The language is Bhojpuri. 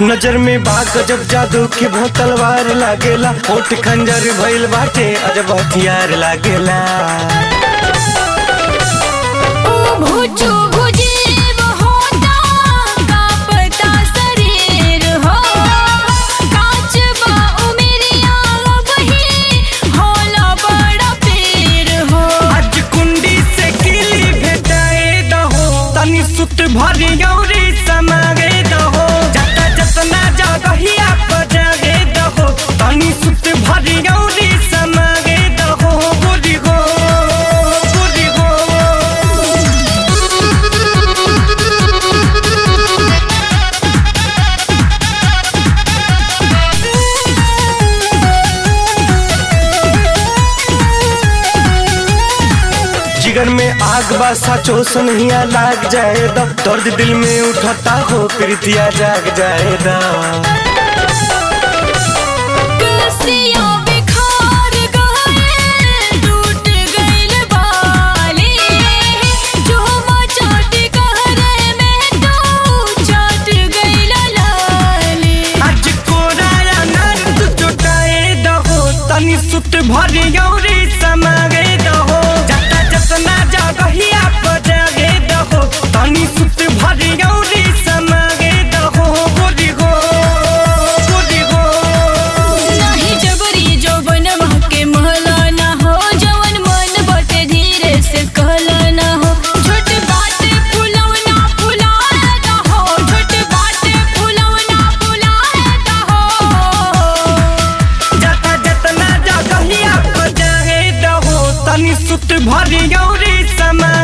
नजर में बा गजब जादू के भो तलवार लागेला होठ खंजर भइल बाटे अजब हथियार लागेला ओ भुचु भुजीव होता कांपता शरीर हो कांच बा उमेरिया वही होला बड़ा पीर हो आज कुंडी से किली भेटाए दहो तनी सुत भरी गौरी समागे दहो जता जतना जगहिया पर जागे दहो तनी सुत भरी गौरी समागे दहो बुरी गो बुरी गो जिगर में आग बा साचो सनहिया लाग जाए दा दर्द दिल में उठता हो प्रीतिया जाग जाए दा कसिया बिखार गए टूट गइल बाली जो मचाट कहरे में तो चाट गइल लाली आज कोराया नर्द जुटाए दहो तनी सुत भरी गौरी समागे दहो जता जतना जगहिया पर जागे दहो तनी सुत भरी गौरी समागे दहो गोरी गो गोरी गो नाही जबरी जो बनवा के महला ना हो जवन मन बटे धीरे से कहला ना हो छोट बात फुलवना फुलाए दा हो छोट बात फुलवना फुलाए दा हो जता जतना जगहिया पर जागे दहो तनी सुत भरी गौरी समा